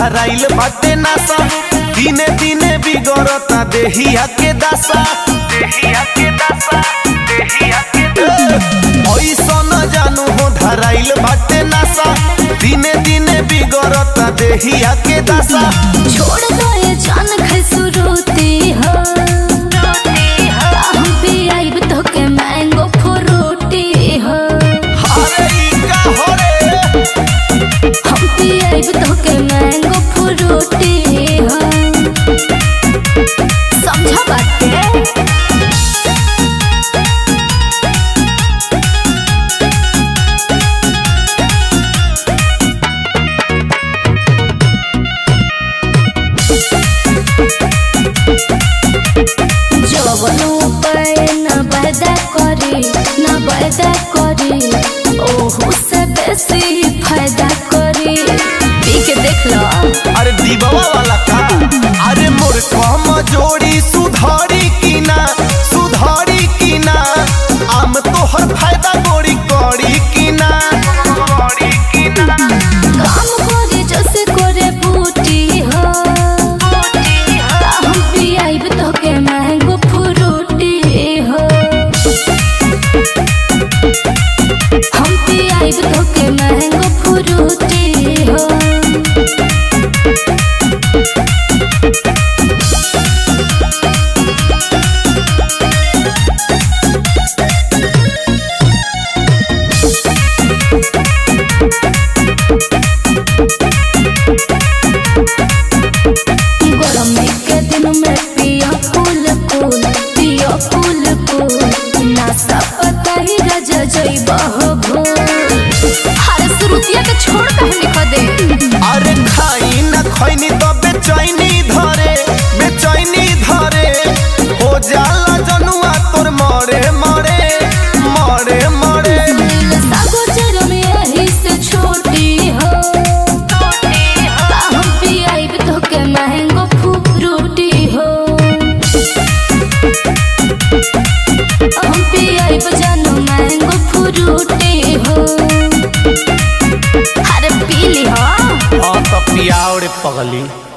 धराइल बाटे नासा दिने दिने बिगड़ता देहिया के दासा देहिया के दासा देहिया के दासा ऐसा न जानू हो धराइल बाटे नासा दिने दिने बिगड़ता देहिया के दासा छोड़ दो ये जान खसुरुती हो हम भी आइब तो के मैंगो फ्रूटी हो अरे ई का हो रे हम भी आइब तो के मैंगो फ्रूटी हो समझा बात के जवन उपाय न पैदा करे न पैदा करे ओहू से बेसी फायदा करे पी के देख लो अरे दीबावा वाला का अरे मोर कम जोड़ी सुधारी की ना सुधारी की ना आम तो हर फायदा गोरी कौड़ी की ना कौड़ी की ना काम करे जैसे करे बूटी हो हम भी आइब तो के मैंगो फ्रूटी हो हम भी आइब तो के मैंगो फ्रूटी हो गरमी के दिन में पिया फूल फूल पिया फूल फूल नासा पता ही रजा जइबा हो भूल हरे सुरुतिया के छोड़ कहे लिख दे अरे खाई ना खैनी तो बेचैनी धरे बेचैनी धरे हो जाला जनुआ तोर मरे मरे मरे मरे दिल सागो में यही से छोटी हो हम भी आइब तो के महंगो फ्रूटी हो हम भी आइब जानो महंगो फ्रूटी हो अरे पी ली हो हाँ तो पियाओ रे पगली